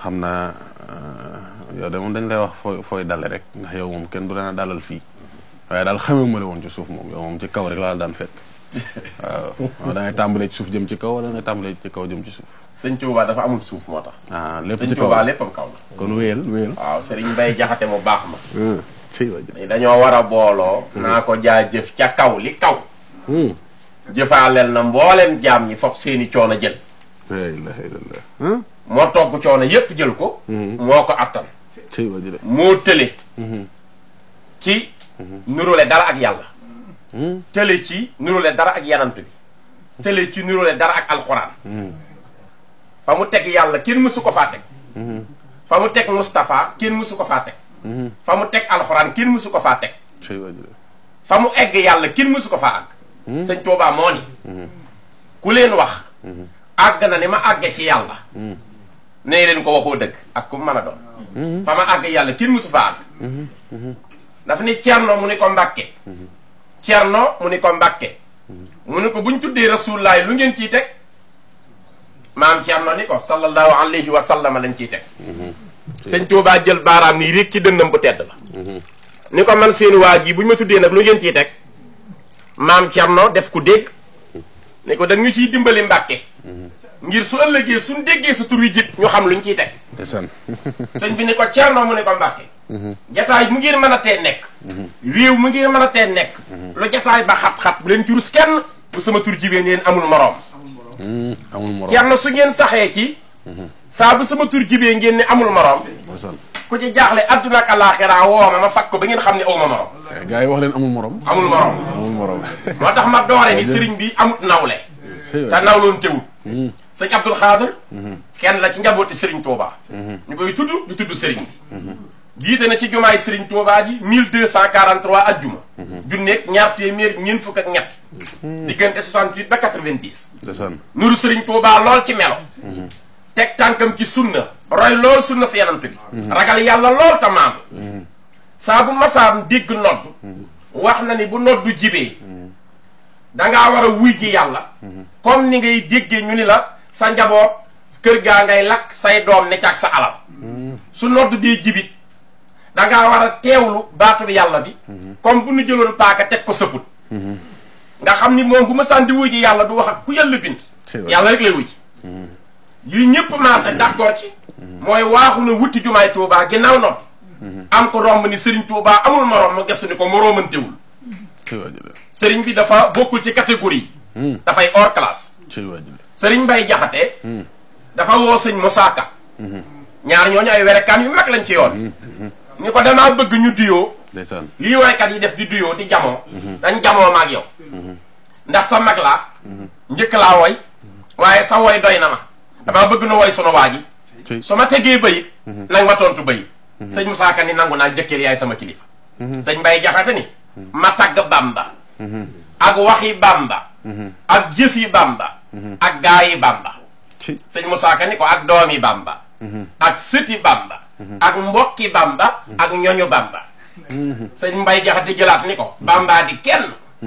xam naa yow de moom dañ lay wax fooy fooy dale rek ndax yow moom kenn du leen a dalal fii waaye daal xamee ma la woon ci suuf moom yow moom ci kaw rek laa daan fekk waaw da ngay tàmbalee ci suuf jëm ci kaw wala da ngay tàmbalee ci kaw jëm ci suuf. sëñ Tuubaa dafa amul suuf moo tax. ah lépp sëñ ci kaw Tuubaa léppam kaw la. kon wéyal wéyal. waaw sëriñ Mbay Jaxate mu baax ma. ci wàllu. dañoo war a booloo. naa ko jaajëf ca kaw li kaw. jëfaaleel na mboolem jaam ñi fop seeni coono jël. la ilaha illallah. moo togg coono yépp jël ko. moo ko attan. ci wàllu. moo tële. ci nurule dara ak yàlla. tële ci nurule dara ak yanant bi. tële ci nurule dara ak alxuraan. fa mu teg yàlla kenn mësu ko faa teg. fa mu teg Moustapha kenn mësu ko faa teg. fa mu teg alxuraan kenn mësu ko faa teg. ci wàllu. fa mu egg yàlla kenn mësu ko faa àgg. sëñ Tuubaa moo ni. ku leen wax. àgg na ni ma àgge ci yàlla. nee leen ko waxoo dëgg ak ku mën a doon. fa ma àgg yàlla kenn mësu faa àgg. dafa ni Cerno mu ni ko Mbàkke. Cerno mu ni ko Mbàkke. mu ni ko buñ tuddee rasulullaay lu ngeen ciy teg. maam Cerno ni ko sallallahu alayhi wa sallam lañ ciy teg. sëñ Tuubaa jël baaraam nii rek ci dënnam bu tedd la. ni ko man seen waa ji bu ñu ma tuddee nag lu ngeen ciy teg. maam Cerno def ku dégg. ni ko dañu ciy dimbali Mbàkke. ngir su ëllëgee suñ déggee sa tur wi jib ñu xam luñ ciy teg. ndeysaan. sëñ bi ni ko Cerno mu ni ko Mbàkke. jataay mu ngeen mën a tee nekk. réew mu ngeen mën a tee nekk. lu jataay ba xat-xat bu leen jurus kenn. bu sama tur jibee ngeen amul moroom. amul morom. Cerno su ngeen saxee ci. saa bu sama tur jibee ngeen ne amul moroom. ndeysaan. ku ci jaaxle adduna ak alaaxira woo ma ma fag ko ba ngeen xam ne aw ma moroom. gars yi wax leen amul morom. amul moroom. amul morom. moo tax ma doore ni sëriñ bi amut nawle. ci te nawloon teewut. sëñ Abdul Xaadir kenn la ci njabooti sëriñ Touba. ñu koy tudd di tudd sëriñ bi. jiite na ci jumaay sëriñ Touba ji 1243 ajjuma. junneeg ñaar téeméer ñeent fukk ak ñett. diggante 68 ba 90. ndeysaan. nuru sëriñ Touba lool ci melo. teg tànkam ci sunna roy lool sunna si yanant bi. ragal yàlla lool te maam. saa bu masaam dégg nodd. wax na ni bu noddu jibee. dangaa war a wuy ji yàlla. comme ni ngay déggee ñu ni la sa njaboot kër gaa ngay lakk say doom ne ak sa alal. su nodd dee jibit dangaa war a teewlu baatu bi yàlla bi. comme bu nu jëloon paaka teg ko sëpput. nga xam ni moom bu ma sànni wuy ji yàlla du wax ak ku yàlla bind. yàlla rek lay wuy ji. yu ñëpp maase d'accord ci. mooy waaxu na wuti jumaay Touba ginnaaw nodd. am ko romb ni Serigne Touba amul morom mu gëstu ni ko moroomantewul. ci wàllu. Serigne bi dafa bokkul ci catégorie. dafay hors classe. ci wàllu. Serigne Mbay Jaxate dafa woo sëñ Moussa Ka. ñaar ñooñu ay werekaan yu mag lañ ci yoon. ni ko damaa bëgg ñu duyoo. ndeysaan. lii waykat yi def di duyoo di jamoo. dañ jamoo maag yow. ndax sa mag laa. njëkk laa woy. waaye sa woy doy na ma. damaa bëgg na woy sunu waa ji. ci su ma tegee bayit nag ma tontu bayit sëñ Moussa Ka ni nangu naa jëkkër yaay sama kilifa. sëñ Mbay Jaxate ni. ma tagg Bamba. ak waxi Bamba. ak jëfi Bamba. ak gaayi Bamba. ci sëñ Moussa Ka ni ko ak doomi Bamba. ak sëti Bamba. ak mbokki Bamba. ak ñoñu Bamba. sëñ Mbay Jaxate jëlaat ni ko. Bamba di kenn.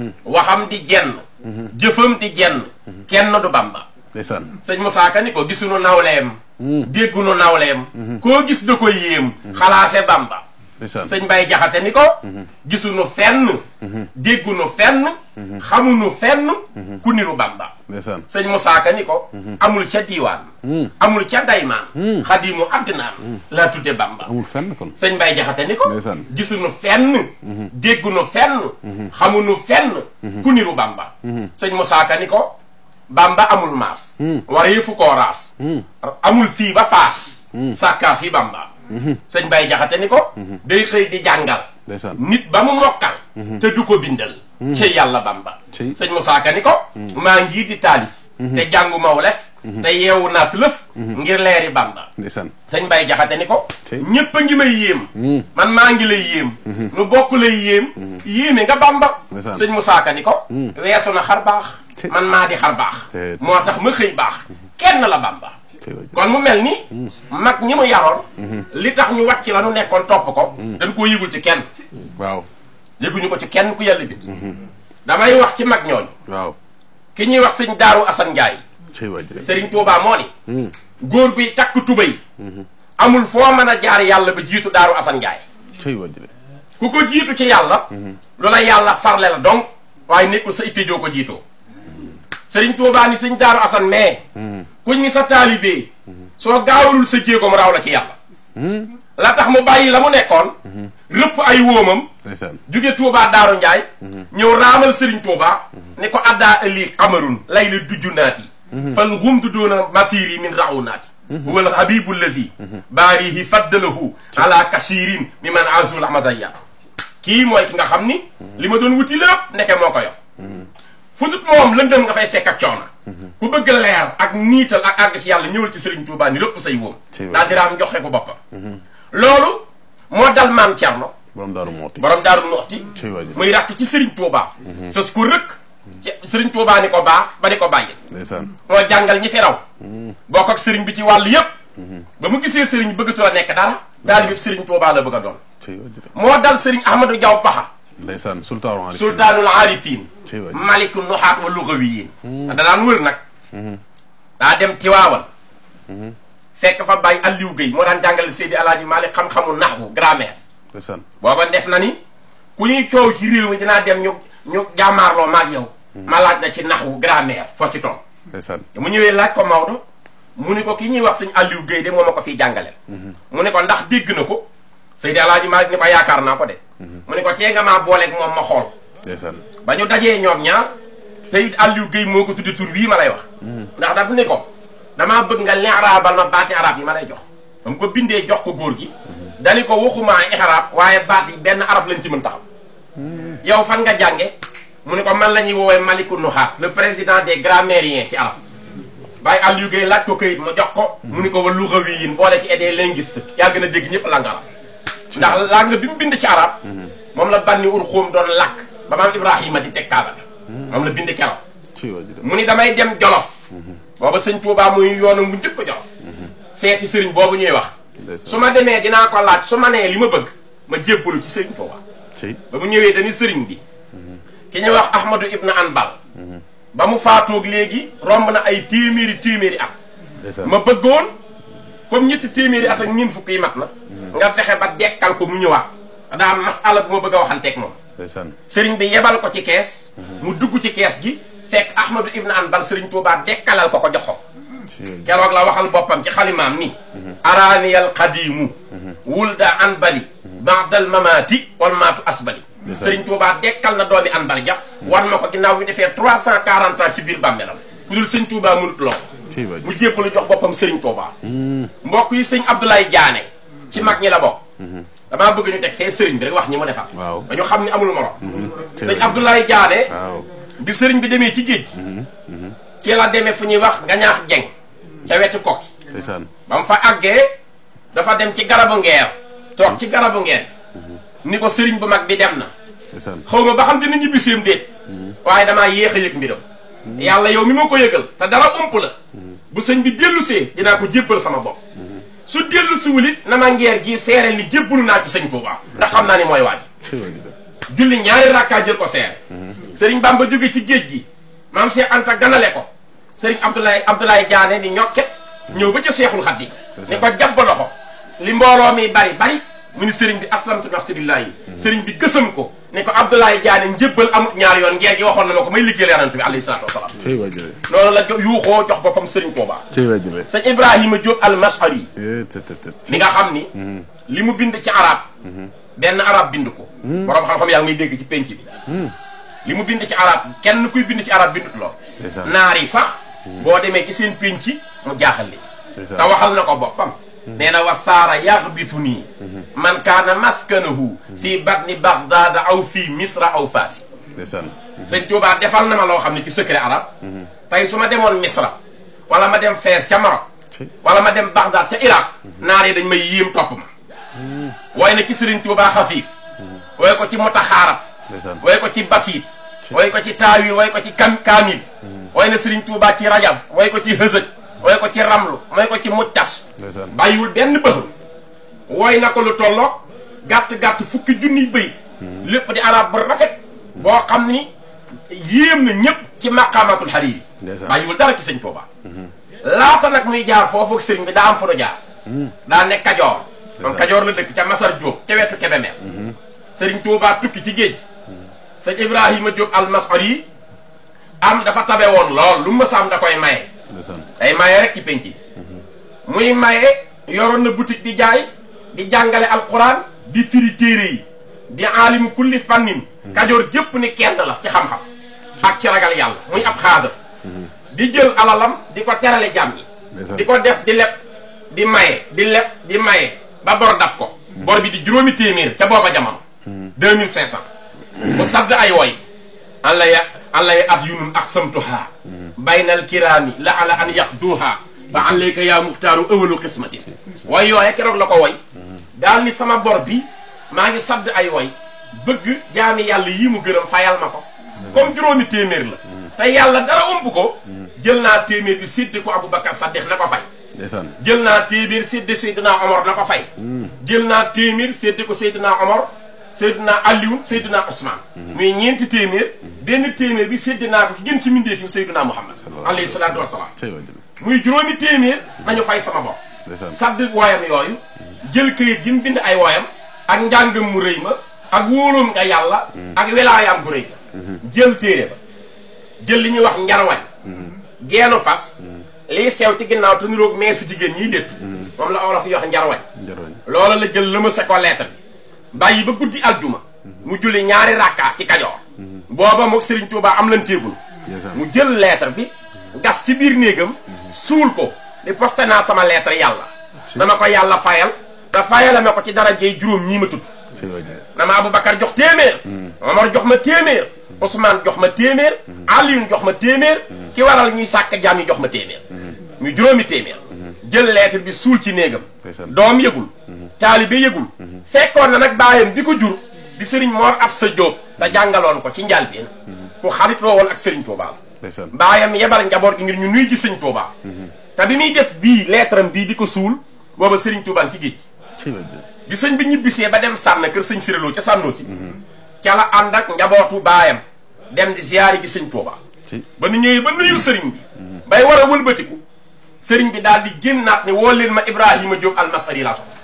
waxam di jenn. jëfam di jenn. kenn du Bamba. ndeysaan. sëñ Moussa Ka ni ko gisuñu nawleem. déggunu nawleem. koo gis da koy yéem. xalaase Bamba. ndeysaan. sëñ Mbay Jaxate ni ko. gisuñu fenn. déggunu fenn. xamuñu fenn. ku niru Bamba. ndeysaan. sëñ Moussa Ka ni ko. amul ca diiwaan. amul ca daymaan. xadimu addinaan. laa tudde Bamba. amul fenn kon. sëñ Mbay Jaxate ni ko. ndeysaan. gisuñu fenn. déggunu fenn. xamuñu fenn. ku niru Bamba. sëñ Moussa Ka ni ko. Bamba amul maas. war yëfu koo raas. amul fii ba faas. sàkkaa fi Bamba. sëñ Mbay Jaxate ni ko. day xëy di jàngal. ndeysaan. nit ba mu mokkal. te du ko bindal. ci yàlla Bamba. ci sëñ Moussa Ka ni ko. maa ngi di taalif. te jàngu maw lef. te yeewu naas lëf. ngir leeri Bamba. ndeysaan. sëñ Mbay Jaxate ni ko. ci ñépp a ngi may yéem. man maa ngi lay yéem. nu bokk lay yéem. yéeme nga Bamba. ndeysaan. sëñ Moussa Ka ni ko. weesu na xar baax. ci man maa di xar baax. te- moo tax ma xëy baax. kenn la Bamba. ci wàllu. kon mu mel ni. mag ñi mu yaroon. li tax ñu wàcc la nu nekkoon topp ko. dañ koo yëgul ci kenn. waaw. yëguñu ko ci kenn ku yàlla bi. damay wax ci mag ñooñu. waaw. ki ñuy wax sëñ Daaru Asan Njaay ci wàllu. Sëriñ Tuubaa moo ni. góor guy takk tubay. amul foo mën a jaar yàlla ba jiitu daaru Assane Ndiaye cey wajile ku ko jiitu ci yàlla lu la yàlla farle la donc waaye nekkul sa itte joo ko jiitoo sëriñ Tuubaa ni sëñ daaru Assane mais kuñ ni sa taalibee soo gaawalul sa jéego mu raw la ci yàlla la tax mu bàyyi la mu nekkoon rëpp ay wóomam ndeysaan jóge Touba Daaru Njaay ñëw raamal Serigne Touba ni ko addaa ëlli xamarun lay la dujju naati fal humtu doona masiri min raw naati wal habibu lazi baarihi faddalahu ala kasirin mi man azul amazaya kii mooy ki nga xam ni li ma doon wuti lépp ndeke moo ko yor futut moom lëndëm nga fay fekk ak coona ku bëgg leer ak niital ak àgg ci yàlla ñëwal ci Serigne Touba ni lépp say wóom daal di raam joxe ko boppam loolu moo dal maam Thierno borom daaru mooti borom daaru Muxti cey wajile muy rakk ci Serigne Touba. sës ko rëkk ci Serigne Touba ni ko baax ba di ko bàyyi. ndeysaan moo jàngal ñi fi raw. bokk ak Serigne bi ci wàll yépp ba mu gisee Serigne bëggatu la nekk dara. daal bi Serigne Touba la bëgg a doon. cey wajile moo dal Serigne Ahmadou Diaw Baxa. ndeysaan sultaanu ali sultaanul aarifin. cey wajile maliku nuxaat wa lugawiyin. da daan wër nag. daa dem Tiwaawan. fekk fa bàyyi Aliou Guèye moo daan jàngale Seydi Alaaji Malik xam-xamu naxwu grammaire. ndeysaan booba def na ni ku ñuy coow ci réew mi dinaa dem ñu ñu jàmmaarloo maag yow ma laaj na ci naxwu grammaire foo ci toog ndeysaan mu ñëwee laaj ko Maodo mu ni ko ki ñuy wax sëñ Aliou Guèye de moo ma ko fiy jàngaleel mu ne ko ndax dégg na ko Seydi Alaaji Maalik ni ko yaakaar naa ko de mu ne ko tee nga maa booleeg moom ma xool ndeysaan ba ñu dajee ñoom ñaar Seydi Aliou Guèye moo ko tudde tur wii ma lay wax ndax daf ni ko damaa bëgg nga leeraabal ma baati arab yi ma lay jox ba mu ko bindee jox ko góor gi dani ko waxumaa ixraab waaye baat yi benn araf lañ ci mën taxaw yow fan nga jànge mu ne ko man la ñuy woowee Maliku Nuhaat le président des grammairiens ci arab bàyyi Aliou Guèye laaj ko këyit ma jox ko mu ni ko wa lugawiyin boole ci des linguistes yaa gën a dégg ñëpp langue arab ndax langue bi mu bind ci arab moom la banni ur xóom doon làkk ba maam Ibrahima di teg kaaba moom la bind keroog cey wajile mu ni damay dem Jolof booba sëñ Touba muy yoonu mu njëkk ko Jolof seeti sëriñ boobu ñuy wax ndeysaan su ma demee dinaa ko laaj su ma nee li ma bëgg ma jébbalu ci sëriñ Touba cey ba mu ñëwee dañuy sëriñ bi ki ñuy wax Ahmadou Ibn Anbal ba mu faatoog léegi romb na ay téeméeri téeméeri at ndeysaan ma bëggoon comme ñetti téeméeri at ak ñeent fukk yi mat na nga fexe ba dekkal ko mu ñëwaat daa am masala bu ma bëgg a waxanteeg moom ndeysaan sëriñ bi yebal ko ci kees mu dugg ci kees gi fekk Ahmadou Ibn Anbal sëriñ Touba dekkalal ko ko jox ko cey wajile keroog la waxal boppam ci xalimaam ni araaniyal qadimu wulda anbali baadal mamaati wal maatu asbali sëriñ Tuubaa dekkal na doomi anbali ja wan ma ko ginnaaw bi defee trois cent quarante ans ci biir bàmmeelam ku dul sëñ Tuubaa mënut loo cey mu wajile jéppalu jox boppam sëriñ Tuubaa mbokk yi sëñ Abdoulaye Diané ci mag ñi la bokk damaa bëgg ñu teg fee sëriñ bi rek wax ñi mu defar waaw dañu xam ni amul morom cey sëñ wajile Abdoulaye Diané waaw bi sëriñ bi demee ci géej gi ci la demee fu ñuy wax nga ñaax jeng ca wetu kokki ndeysaan ba mu fa àggee dafa dem ci garabu ngeer toog ci garabu ngeer ni ko sëriñ bu mag bi dem na ndeysaan xaw ma ba xam dina ñibbiseem déet waaye damaa yéex a yëg mbiram yàlla yow mi ma ko yëgal te dara ump la bu sëñ bi dellusee dinaa ko jébbal sama bopp su dellu siwul it na ma ngeer gii seereel ni jébbalu naa ci sëñ Tuubaa ndax xam naa ni mooy waaj cey wajile julli ñaari rakkaa jël ko seere sëriñ Bamba jóge ci géej gi maam Cheikh Anta ganale ko sëriñ Abdoulaye Abdoulaye Diané ni ñokket ñëw ba ca Seexul Xadiim ni ko jàpp loxo li mbooloo mi bari bari mu ni sëriñ bi aslamtu nafsi lillahi sëriñ bi gësam ko ni ko Abdoulaye Diané njëbbal amut ñaar yoon ngeer gi waxoon na ma ko may liggéeyal yonent bi alayhi salaatu wasalaam cey wajile loolu la jo- yuuxoo jox boppam sëriñ Tuubaa cey wajile sëñ Ibrahima Diop al-Mashari eh te te te mi nga xam ni li mu bind ci arab benn arab bind ko borom xam-xam yaa ngi may dégg ci penc bi li mu bind ci arab kenn kuy bind ci arab bindut lool ndeysaan naar yi sax boo demee ci seen penc mu jaaxal li te ndeysaan waxal na ko boppam nee na wa saara yaxbitu nii man kaana maskanahu fii batni baghdada aw fii misra aw faasi ndeysaan sëñ Tuubaa defal na ma loo xam ne ci secret arab tey su ma demoon misra wala ma dem fees ca Maroc cey wala ma dem Bagdad ca Irak naar yi dañ may yéem topp ma wooy na ci Sëriñ Tuubaa xafiif wooy ko ci mutaxaarab ndeysaan wooy ko ci basiit wooy ko ci taawil wooy ko ci kam kaamil wooy na Sëriñ Tuubaa ci rajas wooy ko ci hësëj wooy ko ci ramlu wooy ko ci muctas ndeysaan bàyyiwul benn bëxul wooy na ko lu tolloog gàtt-gàtt fukki junniy bëy lépp di arab bu rafet boo xam ni yéem na ñëpp ci maqaamatul xariiri ndeysaan bàyyiwul dara ci sëñ Tuubaa laata nag muy jaar foofu ak sëriñ bi daa am fu nu jaar daa nekk kajoor moom kajoor la dëkk ca Masar Diop ca wetu Kébémer sëriñ Tuubaa tukki ci géej sëñ Ibrahima Diop almasar yi am dafa tabe woon lool lu mësaam da koy maye ndeysaan day maye rek ci penc bi muy maye yoroon na boutique di jaay di jàngale alquran di firi téere yi di aalimu kulli fannin kajoor jëpp ni kenn la ci xam-xam ak ci ragal yàlla muy ab xaadar di jël alalam di ko terale jàmm yi ndeysaan di ko def di leb di maye di leb di maye ba bor dab ko bor bi di juróomi téeméer ca booba jamono deux mille cinq cent mu sadd ay woy an la ya an lay at yunun aqsamtuha baynal kiraami la ala an yaxduha fa alayka yaa muxtaaru ëwalu xismati way yooye keroog la ko woy daal ni sama bor bi maa ngi sadd ay woy bëgg jaami yàlla yii mu gërëm fayal ma ko comme juróomi téeméer la te yàlla dara ump ko jël naa téeméer bi séddi ko Aboubacar Saddiq na ko fay ndeysaan jël naa téeméer séddi Seydina Omar na ko fay jël naa téeméer séddi ko Seydina Omar Seydina Aliou Seydina Ousmane muy ñeenti téeméer benn téeméer bi séddi naa ko ki gën ci mbindeef yi Seydina Muhammad alayhi salaatu wasalaam cey wajjal muy juróomi téeméer nañu fay sama bopp ndeysaan sadd wooyam yooyu jël këyit gi mu bind ay wooyam ak njàngam mu rëy ma ak wóoloom nga yàlla ak welaayaam gu rëy ga jël téere ba jël li ñuy wax njarwañ geenu fas liy sew ci ginnaaw te niroog meesu jigéen ñiy létt moom la olof yi wax njarwañ njaroñ loola la jël lëmase ko lettre bi bàyyi ba guddi aljuma mu julli ñaari rakka ci kajoor booba mook Serigne Touba am lan téegul ndeysaan mu jël lettre bi gas ci biir néegam suul ko di posté naa sama lettre yàlla dama ko yàlla fayal te fayala ma ko ci dara jey juróom ñii ma tudd cey wajjal dama Aboubacar jox téeméer Omar jox ma téeméer Ousmane jox ma téeméer Alioune jox ma téeméer ki waral ñuy sàkk jaam yi jox ma téeméer ñu juróomi téeméer jël lettre bi suul ci néegam ndeysaan doom yëgul taalibe yëgul fekkoon na nag baayam bi ko jur di sëriñ Mor Absa Diop te jàngaloon ko ci njàlbeen ku xaritoo woon ak sëriñ Touba la ndeysaan baayam yebal njaboot gi ngir ñu nuy ji sëñ Touba te bi muy def bii lettre am bii di ko suul booba sëriñ Touba ci géej gi cey wajjal bi sëñ bi ñibbisee ba dem sànn kër sëñ Siréloo ca sànnoo si ca la ànd ak njabootu baayam dem di ziyaari gi sëñ Touba ci ba nu ñëwee ba nuyu sëriñ bi bay war a wëlbatiku sëriñ bi daal di génnaat ni woo leen ma Ibrahima Diop almasari laa soxla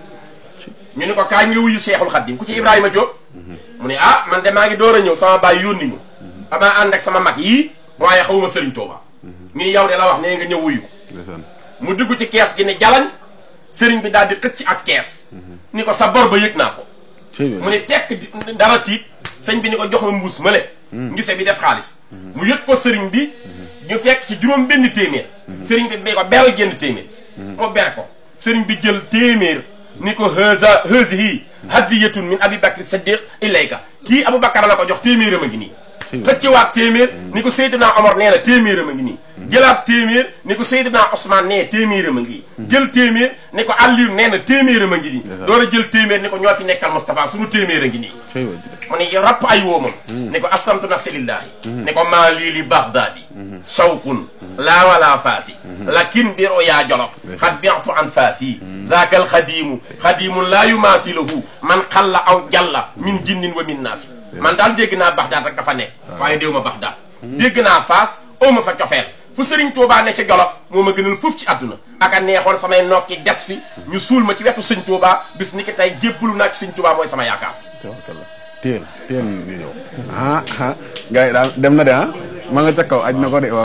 ñu ni ko kaay nga wuyu Seexul Xaddim ku ci Ibrahima Diop mu ne ah man de maa ngi door a ñëw sama baay yónni ma damaa ànd ak sama mag yii waaye xawuma sëriñ Touba ñu ni yow de la wax nee nga ñëw wuyu ko ndeysaan mu dugg ci kees gi ni jalañ sëriñ bi daal di xëcc ak kees ni ko sa bor ba yëg naa ko cey mu wajjal ne tekk di- dara tiit sëñ bi ni ko jox ma mbuus ma le ngise bi def xaalis mu yëg ko sëriñ bi ñu fekk ci juróom benn téeméer sëriñ bi bi ko beral génn téeméer mu ber ko sëriñ bi jël téeméer ni ko haza hazihi hadiyatun min abi bakri saddiq ilayka kii abou bakar la ko jox téeméeram a ngi nii xëcciwaat téeméer ni ko Seydina Omar nee na téeméeram a ngi nii jëlaat téeméer ni ko Seydina Ousmane nee téeméeram a ngi jël téeméer ni ko Aliou nee na téeméeram a ngi nii Ndeysaan. door a jël téeméer ni ko ñoo fi nekkal Moustapha sunu téeméer a ngi nii cey wajjal mu ne rapp ay woomam ni ko aslamtu nafsi lillahi ni ko maa lii li baghdadi shawkun laa wala faasi lakin biro yaa jolof xad biatu an faasi zaaka alxadimu xadimun laa yumaasiluhu man xalla aw jalla min jinnin wa min naasi man daal dégg naa Bagdad rek dafa nekk waaye déew ma Bagdad dégg naa faas oo ma fa cofeel fu Sëriñ Tuubaa ne ci jolof moo ma gënal foofu ci àdduna aka neexoon samay nokki des fi ñu suul ma ci wetu Sëñ Tuubaa bis ni ki tey jébbalu naa ci Sëñ Tuubaa mooy sama yaakaar tabarkalla téel téel ñu ñëw ah ah gars yi daal dem na de ah ma nga ca kaw aj na ko de